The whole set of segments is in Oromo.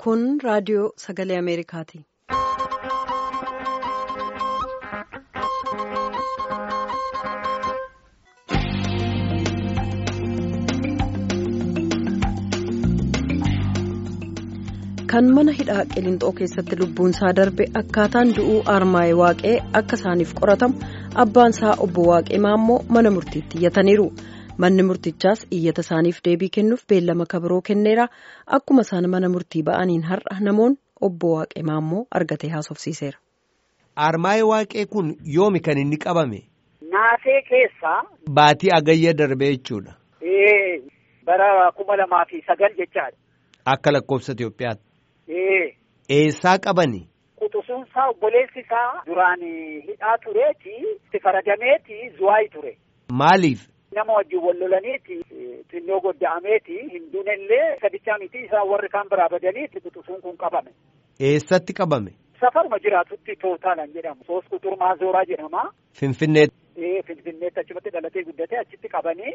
Kun raadiyoo sagalee Ameerikaati. Kan mana hidhaa Qiliinxoo keessatti lubbuun isaa darbe akkaataan du'uu Armaayee Waaqee akka isaaniif qoratamu abbaan isaa obbo Waaqee Maammoo mana murtiitti iyyataniiru. Manni murtichaas iyyata isaaniif deebii kennuuf beellama kabiroo kenneera. Akkuma isaan mana murtii ba'aniin har'a namoonni obbo Waaqee Maammoo argatee haasofsiiseera. Armaayee Waaqee kun yoomi kan inni qabame? Naasee keessaa. Baatii agayya darbe jechuudha. Ee bara kuma lamaa fi sagal jechaadha. Akka lakkoofsa Itoophiyaatti. Ee. Eessaa qabani? Quxusuunsaa obboleessi isaa duraan hidhaa tureeti itti faradameeti zuwaayii ture. Maaliif? Nama wajjin wal lolaniiti xinnoo godda'ameeti hinduun illee sadichaa miti isaan warri kaan biraa badaniiti quxusuun kun qabame. Eessatti qabame? Safaruma jiraatutti tootaalan jedhamu. Soos quxurmaa zooraa jedhama. Finfinneetti. Ee Finfinneetti achumatti dhalatee guddatee achitti qabanii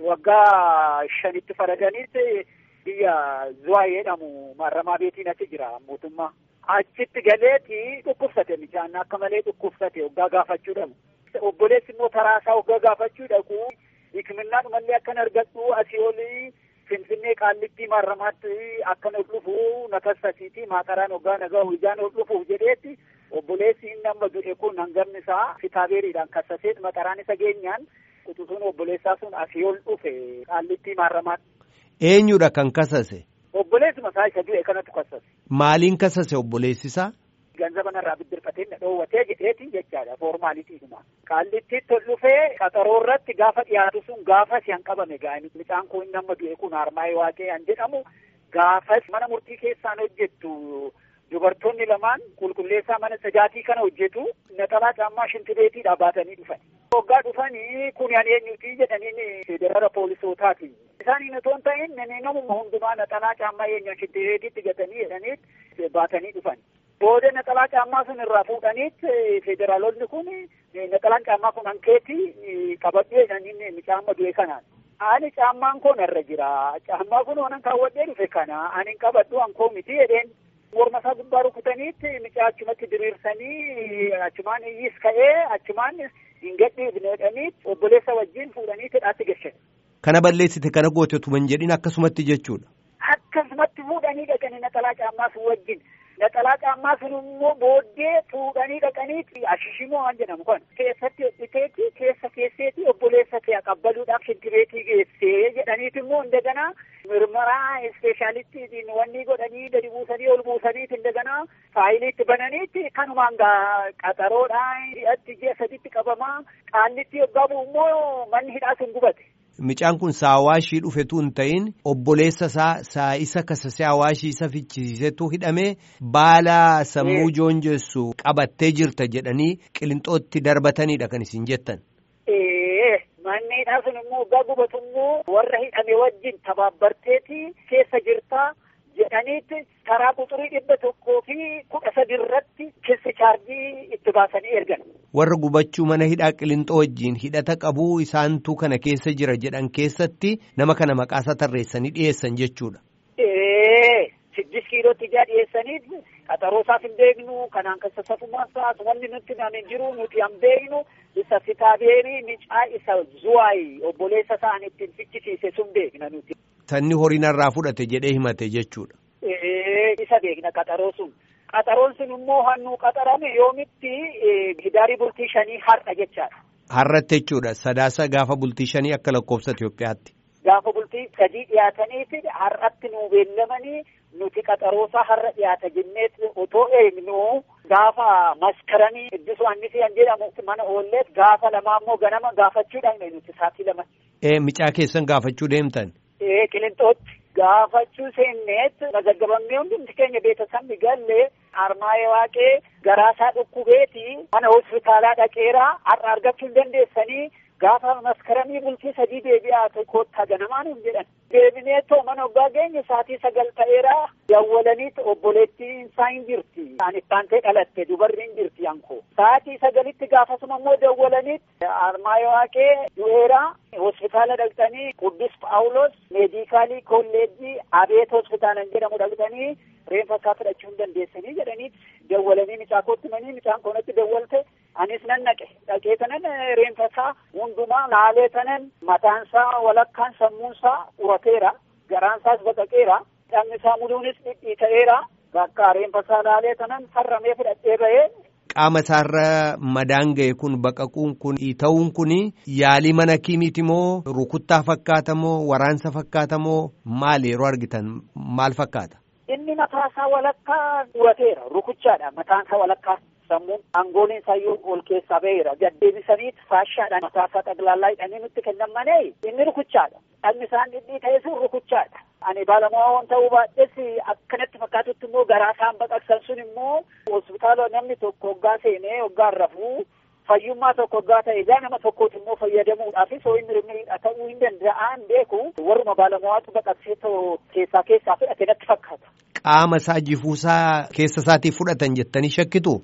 waggaa shanitti faradaniitti biyya zuwaayii jedhamu maaramaa beetiin achi jira mootummaa. Achitti galeeti dhukkubsate mijaan akka malee dhukkubsate waggaa gaafachuu dhabu. Obboleessi immoo taraasaa waggaa gaafachuu dhaqu. Hikiminnaan mallee akkan argadhu asii olii Finfinnee qaallittii maaramaatti akkan ol dhufu na kassasiiti maataraan waggaa nagaa ijaan ol dhufuuf jedheetti obboleessi inni amma du'e kun hangamni isaa kitaabeeriidhaan kassaseet maxaraan isa geenyaan quxusuun obboleessaa sun asii ol dhufe qaallittii maaramaatti. Eenyudha kan kasase? Obboleessuma isaa isa du'e kanatu kassase. Maaliin kasase obboleessisaa? Ganzaba narraa biddirfatee na dhoowwatee jedheetiin jechaadha foormaaliitiidhuma. Qaallittiitti ol dhufee qaxaroo irratti gaafa dhiyaatu sun gaafas han qabame gaa'ini. Mucaan kun inni amma du'e kun Armaayee Waaqee han jedhamu gaafas mana murtii keessaan hojjettu dubartoonni lamaan qulqulleessaa mana sajaatii kana hojjetu naxalaa caammaa shintibeetiidhaa baatanii dhufan. Waggaa dhufanii kun ani eenyuti jedhaniin federala poolisootaati. Isaaniin otoo hin ta'in namuma hundumaa naxalaa caammaa eenyu shintibeetiitti gatanii jedhanii baatanii dhufan. Booda naxalaa caammaa sun irraa fuudhaniit federaalonni kun naxalaan caammaa kun hankeetti qabadhu jedhanii mucaa du'e kanaan. Ani caammaan koo narra jira. Caammaa kun waan kaawwadhee dhufe kana ani qabadhu hankoo miti jedheen. Morma isaa gubbaa rukutaniitti mucaa achumatti diriirsanii achumaan iyyis ka'ee achumaan hin gadhiifne jedhanii obboleessa wajjin fuudhanii hidhaatti gashan. Kana balleessite kana goote tuma hin jedhin akkasumatti jechuudha. Akkasumatti fuudhanii dhaqanii naxalaa caammaa sun wajjin. Naxalaa caammaa sun immoo booddee fuudhanii dhaqanii ashishimoo waan jedhamu kan keessatti hodhiteeti keessa keesseeti obboleessa kee qabbaluudhaaf shintibeetii geessee jedhaniit immoo indaganaa mirmaraa ispeeshaalittiin wanni godhanii gadi buusanii ol buusaniit indaganaa faayiliitti bananiitti kanumaan gaa qaxaroodhaan hidhatti ji'a saditti qabamaa qaallitti yoggaa bu'u immoo manni hidhaa sun gubate. Micaan kun saawaashii dhufetu hin ta'in obboleessa isaa saa isa kasasee hawaashii isa fichisiisetu hidhamee baala sammuu joonjessu qabattee jirta jedhanii qilinxootti darbataniidha kan isin jettan. Manni hidhaa sun immoo waggaa gubatu immoo warra hidhame wajjin tabaabbarteeti keessa jirtaa jedhaniitti karaa quxurii dhibba tokkoo fi kudha sadi irratti keessa chaarjii itti baasanii ergan. Warra gubachuu mana hidhaa qilinxoo wajjin hidhata qabuu isaantu kana keessa jira jedhan keessatti nama kana maqaasaa tarreessanii dhiyeessan jechuudha. Siddis kiilootti ijaa dhiyeessaniif qaxaroo isaaf hin beeknu kanaan kan sassafumaa isaas wanni nutti naan hin jiru nuti hin beeknu isa kitaabeerii micaa isa zuwaayii obboleessa isaan ittiin fichisiise sun beekna nuti. Sanni horiin irraa fudhate jedhee himate jechuudha. Isa beekna qaxaroo sun. Qaxaroon sun immoo hannuu qaxarame yoomitti hidaarii bultii shanii har'a jechaadha. Har'atti jechuudha. Sadaasa gaafa bultii shanii akka lakkoofsa Itoophiyaatti. Gaafa bultii sadii dhiyaataniiti har'atti nuu beellamanii nuti qaxaroosaa har'a dhiyaata jenneet otoo eegnu gaafa maskaranii iddisu annisii kan jedhamu mana oolleet gaafa lamaa immoo ganama gaafachuu dhaqne nuti saatii lama. Ee micaa keessan gaafachuu deemtan. Ee qilinxootti gaafachuu seenneet mazaggabamnee hundumti keenya beetasamni gallee Armaayee Waaqee garaasaa dhukkubeeti mana hospitaalaa dhaqeeraa har'a argachuu hin dandeessanii gaafa maskaramii bultii sadii deebi'aa koottaa ganamaan hin jedhan deebinee too mana oggaa geenye saatii sagal ta'eera dawwalaniit obboleettiin isaa hin jirti ani ittaantee dhalatte dubarri hin jirti yankoo saatii sagalitti gaafasuma immoo dawwalaniit armaayoo waaqee du'eera hospitaala dhaqxanii quddus paawulos meedikaalii kolleejjii abeet hospitaalan jedhamu dhaqxanii reenfa isaa fudhachuu hin dandeessanii jedhanii dawwalanii mucaa kootti manii mucaan koonatti dawwalte anis nan naqe dhaqee tanan reenfa isaa hundumaa laalee tanan mataan isaa walakkaan sammuun isaa urateera garaan isaas baqaqeera dhagni isaa muluunis dhidhiita'eera bakka reenfa isaa laalee tanan farramee fudhadhee bahee qaama isaarra madaan ga'e kun baqaquun kun ta'uun kun yaalii mana kiimiiti moo rukuttaa fakkaata moo waraansa fakkaata moo maal yeroo argitan maal fakkaata? Inni mataa isaa walakkaa urateera rukuchaadha mataan isaa walakkaa sammuun aangooliin isaayyuu ol keessaa ba'eera gaddeebisaniit faashaadhaan mataa isaa xaglaallaa hidhanii nutti kennan malee inni rukuchaadha dhagni isaan dhidhii ta'e sun rukuchaadha. Ani baalamaa waan ta'uu baadhes akkanatti fakkaatutti immoo garaa isaan baqaqsan sun immoo hospitaala namni tokko hoggaa seenee hoggaan rafuu fayyummaa tokko hoggaa ta'e egaa nama tokkooti immoo fayyadamuudhaaf soo inni hirmiidha ta'uu hin danda'an beeku warruma baalamaatu baqaqsee keessaa keessaa fudhate natti fakkaata. Qaama isaa jifuusaa keessa isaatii fudhatan jettanii shakkitu?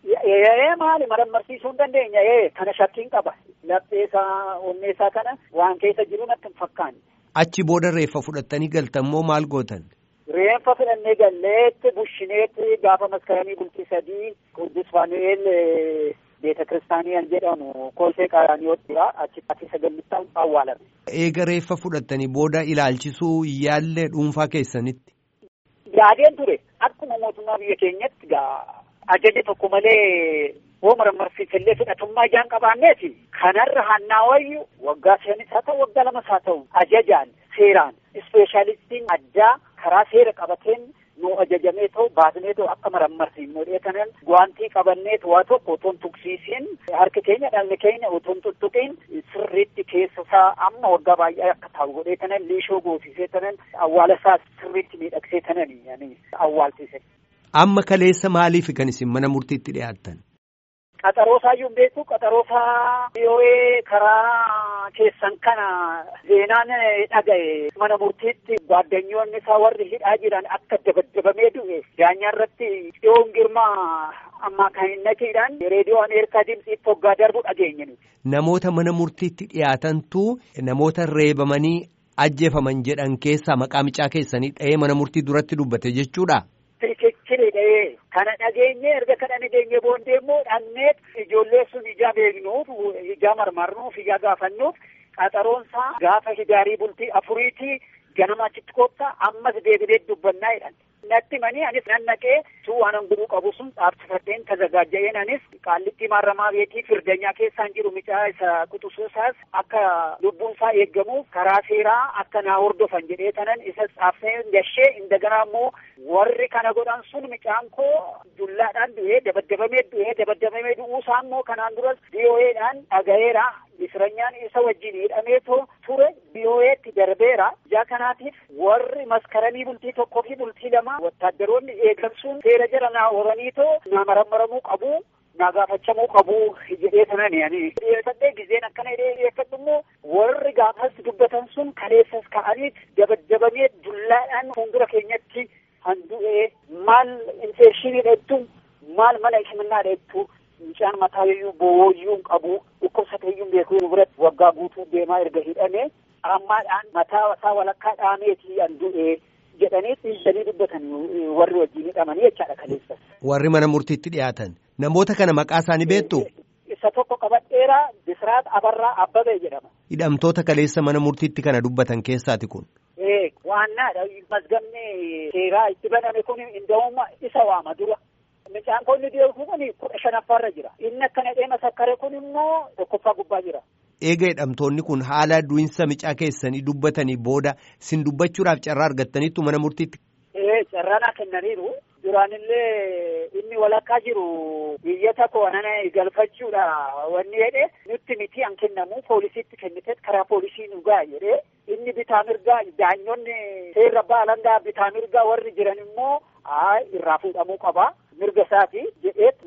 Ee maali marammarsiisuu hin dandeenya ee kana shakkiin qaba lapheesaa onneesaa kana waan keessa jiru natti hin fakkaanne. Achi booda reeffa fudhattanii galtan moo maal gootan? Reeffa fudhannee galleetti bushineetti gaafa maskaramii bultii sadii Qudus Faanu'eel beeta kiristaaniyaan jedhamu kolfee qaaraaniyoottiidha achitti sagalmittaan awwaalame. Eega reeffa fudhattanii booda ilaalchisuu yaallee dhuunfaa keessanitti. Yaadeen ture akkuma mootummaa biyya keenyatti gaa ajaja tokko malee hoo marammarsiisallee fudhatummaa ijaan qabaanneeti kanarra hannaa wayyu waggaa shanis haa ta'u waggaa lamas haa ta'u ajajaan seeraan ispeeshaalistiin addaa karaa seera qabateen nu ajajamee ta'u baasnee ta'u akka marammarsiin godhee kanan guwaantii qabannee waa tokko otoo hin tuqsiisiin harki keenya dhalli keenya otoo hin tuttuqiin sirriitti keessa isaa amma waggaa baay'ee akka taa'u godhee kanan liishoo goosisee tanan awwaala isaa sirriitti miidhagsee tanan awwaalchise. Amma kaleessa maaliif kan isin mana murtiitti dhiyaattan? Qaxaroo isaayyuu beeku qaxaroo isaa yoo karaa keessan kana seenaan dhaga'e mana murtiitti gaaddanyoonni isaa warri hidhaa jiran akka dabaddabamee du'e daanyaa irratti dhiyoon girmaa ammaa kan hin naqiidhaan reediyoo ameerikaa dimtsiitti hoggaa darbu dhageenye nuti. Namoota mana murtiitti dhiyaatantu namoota reebamanii ajjeefaman jedhan keessaa maqaa micaa keessanii dha'ee mana murtii duratti dubbate jechuudha. Fikichiri kana dhageenye erga kana dhageenye boondee immoo dhannee ijoollee sun ijaa beeknuuf ijaa marmarnuuf ijaa gaafannuuf qaxaroonsaa gaafa hidaarii bultii afuriitii ganama achitti koottaa ammas deebinee dubbannaa jedhan. Natti manii anis nan naqee suu waan guruu qabu sun dhaabsifadheen tazagaaja'een anis qaallitti maaramaa beetii firdanyaa keessaan jiru micaa isa quxusuusaas akka lubbuun isaa eeggamuuf karaa seeraa akka naa hordofan jedhee tanan isa dhaabsee gashee indaganaa immoo warri kana godhan sun micaan koo dullaadhaan du'ee dabaddabamee du'ee dabaddabamee du'uusaa immoo kanaan duras biyoo'eedhaan dhaga'eera misranyaan isa wajjin hidhameetoo ture biyoo'eetti darbeera ijaa kanaatiif warri maskaranii bultii tokkoo fi bultii lama wattaaddaroonni eegamsuun seera jala naa horaniitoo naa marammaramuu qabu naa gaafachamuu qabu jedhee sanani ani dhiyeeffadhee gizeen akkana hidhee dhiyeeffadhu immoo warri gaafas dubbatan sun kaleessas ka'aniit dabaddabamee dullaadhaan fuuldura keenyatti handu'ee maal infekshinii dheettu maal mana himannaa dheettu mucaan mataa iyyuu booyyuu qabu dhukkubsateeyyuu beekuu biratti waggaa guutuu deemaa erga hidhame ammaadhaan mataa isaa walakkaa dhaameetii handu'ee jedhanii dhiisanii dubbatan warri wajjin hidhamanii jechaadha kaleessa. Warri mana murtiitti dhiyaatan namoota kana maqaa isaanii beektu. Isa tokko qabadheera Bisiraat Abarraa Abbabee jedhama. Hidhamtoota kaleessa mana murtiitti kana dubbatan keessaati kun. Ee waannaadha mazgamni seeraa itti baname kun inda'uma isa waama dura. Mucaan konni deemu kun kudha shanaffaarra jira. Inni akkana dheema sakkare kun immoo tokkoffaa gubbaa jira. Eega hidhamtoonni kun haala du'insa micaa keessanii dubbatanii booda sin dubbachuudhaaf carraa argattaniittu mana murtiitti. Ee carraanaa kennaniiru. Duraanillee inni walakkaa jiru biyyata koonana galfachuudha wanni jedhe nutti miti an kennamu poolisiitti kennite karaa poolisii nu ga'a jedhe inni bitaa mirgaa daanyonni seerra baalangaa bitaa mirgaa warri jiran immoo haa irraa fuudhamuu qaba mirga isaati jedheet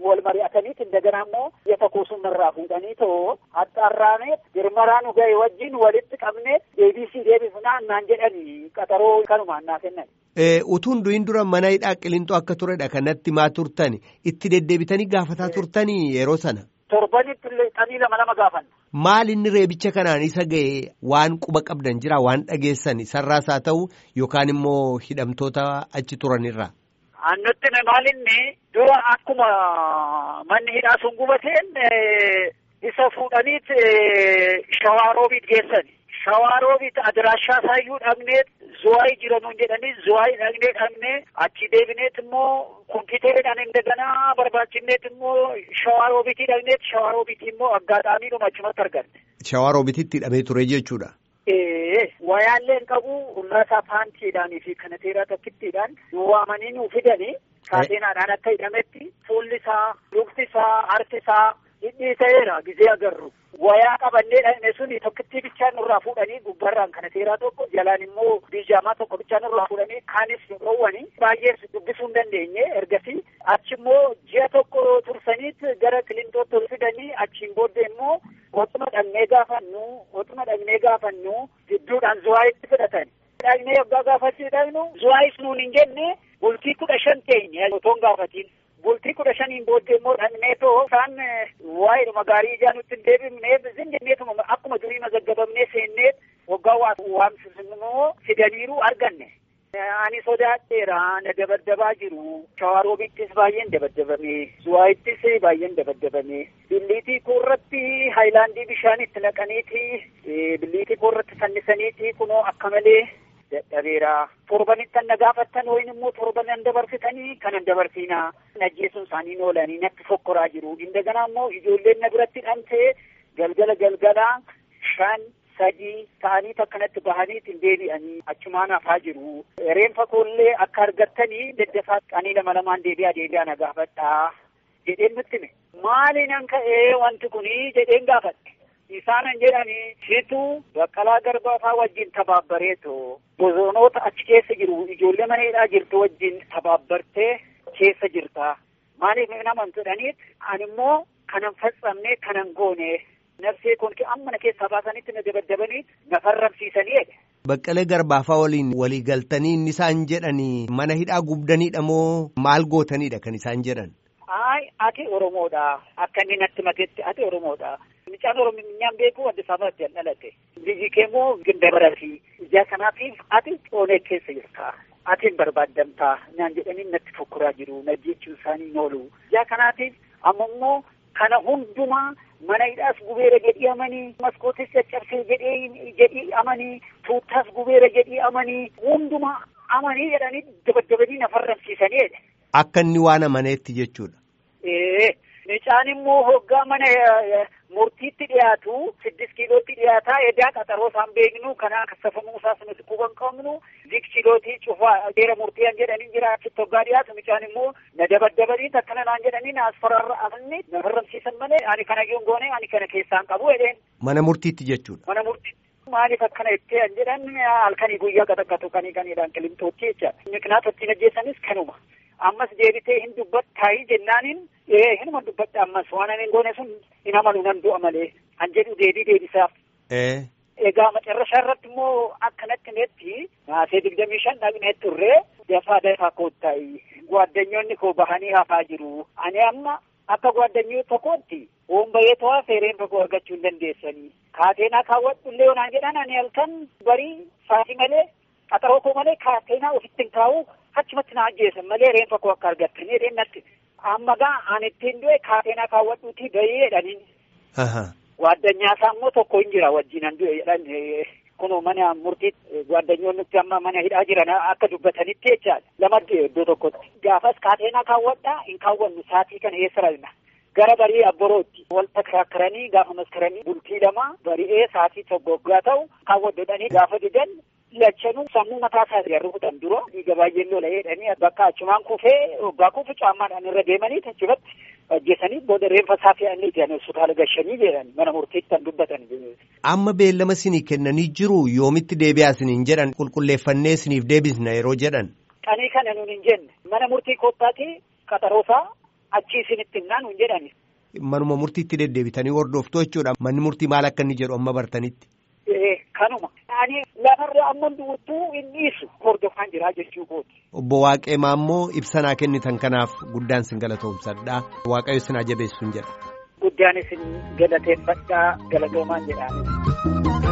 wal mari'ataniit indagana immoo biyya tokko sunirraa fuudhanii too haxxaarraanee girmaraa nu ga'e wajjin walitti qabnee deebisii deebifnaa naan jedhanii qaxaroo kanumaan naa kennan. Utuun du'in dura mana hidhaa qilintoo akka turedha kanatti maa turtani itti deddeebitanii gaafataa turtanii yeroo sana. Torbanitti xanii lama lama gaafanna. Maal inni reebicha kanaan isa ga'e waan quba qabdan jira waan dhageessan sarraas haa ta'u yookaan immoo hidhamtoota achi turanirra. Annutti maalinni dura akkuma manni hidhaa sun gubateen isa fuudhaniit shawaaroobiit geessan. Shawaaroobiit adiraashaa saayyuu dhaqnee zuwaayii jiranuun jedhanii zuwaayii dhaqnee dhaqnee achi deebineet immoo kompiiteridhaan indaganaa barbaachisneet immoo shawaaroobiitii dhaqneet shawaaroobiitii immoo aggaadhaamiidhuma achumatti arganne. Shawaaroobiitti hidhamee ture jechuudha. Ee wayaallee hin qabu ullaasaa paantiidhaanii fi kanateeraa tokkittiidhaan nu waamanii nu fidanii kaateenaadhaan akka hidhametti fuulli isaa lukti isaa harki isaa hidhii ta'eera gizee agarru. Wayaa qabannee dhaqne suni tokkittii bichaan nurraa fuudhanii gubbarraan kanateeraa tokko jalaan immoo biijaamaa tokko bichaan nurraa fuudhanii kaanis nu dhoowwanii baay'ee dubbisuu hin dandeenye ergasii achi immoo ji'a tokko tursaniit gara kilintootti ol fidanii achiin booddee immoo otuma dhaqnee gaafannu otuma dhaqnee gaafannu gidduudhaan zuwaayitti fudhatan. Dhaqnee yoggaa gaafachuu dhaqnu zuwaayis nuun hin jenne bultii kudha shan teenye otoo hin gaafatiin. Bultii kudha shaniin booddee immoo dhaqnee too isaan waa'eedhuma gaarii ijaa nutti hin deebifnee zinjenneetuma akkuma durii mazaggabamnee seennee waggaa waamsisimmoo fidaniiru arganne. Ani sodaadheera na dabaddabaa jiru. Shawaroobittis baay'een dabaddabame. Zuwaayittis baay'een dabaddabame. Billiitii koorratti haayilaandii bishaan itti naqaniiti. Billiitii koorratti fannisaniiti kunoo akka malee dadhabeera. Torbanitti na gaafattan wayin immoo torban an dabarsitanii kan an dabarsiinaa. Najjeesuun isaanii oolanii natti fokkoraa jiru. Indaganaa immoo ijoolleen na biratti dhamtee galgala galgalaa shan sadii ta'anii akkanatti bahaniitiin deebi'anii achumaan hafaa jiru. Reenfa koollee akka argattanii daddafaa qanii lama lamaan deebi'aa deebi'aa na gaafadhaa jedheen nutti hime. Maaliin ka'ee wanti kunii jedheen gaafadhe. Isaanan jedhanii situ baqqalaa garbaafaa wajjin tabaabbareeto bozoonoota achi keessa jiru ijoollee mana hidhaa jirtu wajjin tabaabbartee keessa jirta. Maaliif nama jedhaniit ani immoo kanan faccamne kanan goone nafsee kun amma na keessaa baasanitti na dabaddabanii na farramsiisanii jedhe. Baqqalee garbaafaa waliin walii galtanii inni isaan jedhanii mana hidhaa gubdaniidha moo maal gootanidha kan isaan jedhan? Ay ati Oromoodha akka inni natti matetti ati Oromoodha. Mucaan Oromiyaan beeku Addis Ababaatti an dhalate. Biyyi kee immoo Gindabarati. Ijaa kanaatiif ati oonee keessa jirta. Ati hin barbaaddamtaa naan jedhanii natti fokkuraa jiru. Na jechuun isaanii hin oolu. Ijaa kanaatiif amma immoo kana hundumaa mana hidhaas gubeera jedhii amanii maskootis caccabsee jedhee jedhii amanii tuuttaas gubeera jedhii amanii hundumaa amanii jedhanii dabaddabanii na farramsiisanii jedhe. Akka inni waan amaneetti jechuudha. Ee mucaan immoo hoggaa mana murtiitti dhiyaatu siddis kiilootti dhiyaataa edaa qaxaroo isaan beeknu kana kassafamuu isaas nuti quban qabnu dik kiilootii cufaa seera murtii jedhanii jira achitti hoggaa dhiyaatu mucaan immoo na dabaddabanii akkana naan jedhanii na asfararra afni na farramsiisan malee ani kana yoon goone ani kana keessaan qabu jedheen. Mana murtiitti jechuudha. Mana murtii. Maaliif akkana itti an jedhan halkanii guyyaa qaxaqqatu kanii kaniidhaan qilimtootti jecha. Miqnaata ittiin ajjeessanis kanuma. Ammas deebitee hin dubbattaayii jennaaniin ee hinuma dubbadha ammas waan ani goone sun hin amanu nan du'a malee an jedhu deebii deebisaaf. Egaa macarrashaa irratti immoo akkanatti netti naasee digdamii shan dhaqnee turree dafaa dafaa koottayi. Gwaaddanyoonni koo bahanii hafaa jiru. Ani amma akka gwaaddanyoo tokkootti hoombayee to'aa feereen tokko argachuu hin dandeessanii. Kaateenaa kaawwadhu illee onaan jedhan ani halkan barii saatii malee qaxaroo koo malee kaateenaa ofitti hin kaa'u achumatti na ajjeesan malee reenfa koo akka argattanii jedheen natti. Amma gaa ani ittiin du'e kaateenaa kaawwadhuutii bahee jedhaniin. Gwaaddanyaa isaa immoo tokko hin jira wajjin an du'e jedhan kunoo mana murtii gwaaddanyoonni amma mana hidhaa jiran akka dubbatanitti jechaadha. Lama du'e iddoo tokkotti. Gaafas kaateenaa kaawwadhaa hin kaawwannu saatii kana eessa rafna. Gara barii abborootti wal takrakkaranii gaafa maskaranii bultii lama bari'ee saatii tokko waggaa ta'u kaawwadhodhanii gaafa didan lachanuu sammuu mataa isaa irra rukutan dura dhiiga baay'een lola jedhanii bakka achumaan kufee waggaa kufu caammaadhaan irra deemanii achirratti ajjeesanii booda reenfa isaa fe'anii jedhan hospitaala gashanii jedhan mana murtiitti kan dubbatan. Amma beellama isinii kennanii jiru yoomitti deebi'aa isiniin jedhan qulqulleeffannee isiniif deebisna yeroo jedhan. Qanii kana nuun hin jenne mana murtii koottaati qaxaroosaa achi isinitti himnaan hin jedhani. Manuma murtiitti deddeebitanii hordoftu jechuudha. Manni murtii maal akka inni jedhu amma bartanitti. Kanuma. Ani lafarra amma du'uttuu hin dhiisu hordofaan jira jechuu kooti. Obbo Waaqee Maammoo ibsanaa kennitan kanaaf guddaan sin galatoomsadha. Waaqayyo sin ajabeessuun jedha. Guddaan isin galateeffadhaa galatoomaan jedhaan.